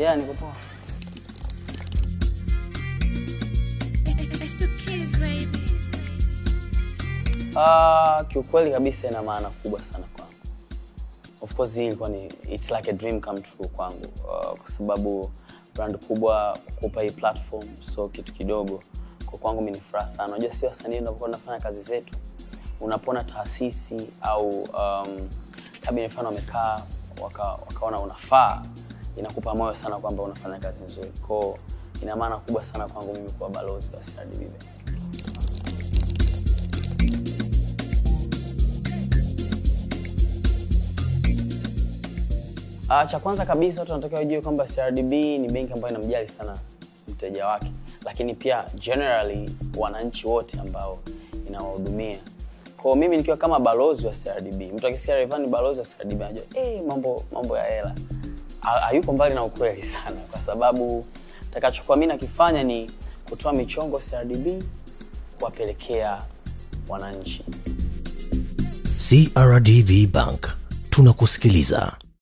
Yeah, niko poa. It's the kids, baby. Uh, kiukweli kabisa ina maana kubwa sana kwangu. Of course hii ilikuwa ni it's like a dream come true kwangu uh, kwa sababu brand kubwa kukupa hii platform so kitu kidogo kwa kwangu mimi ni furaha sana. Unajua si wasanii tunapokuwa tunafanya kazi zetu, unapona taasisi au um, kabla mfano wamekaa waka, wakaona unafaa, inakupa moyo sana kwamba unafanya kazi nzuri. Kwa ina maana kubwa sana kwangu mimi kuwa balozi wa CRDB Bank. Uh, cha kwanza kabisa watu wanatakiwa wajue kwamba CRDB ni benki ambayo inamjali sana mteja wake, lakini pia generally wananchi wote ambao inawahudumia. Kwa mimi nikiwa kama balozi wa CRDB, mtu akisikia Rayvanny ni balozi wa CRDB anajua eh, mambo mambo ya hela. Ha- Hayuko mbali na ukweli sana, kwa sababu takachokuwa mimi nakifanya ni kutoa michongo CRDB kuwapelekea wananchi. CRDB Bank tunakusikiliza.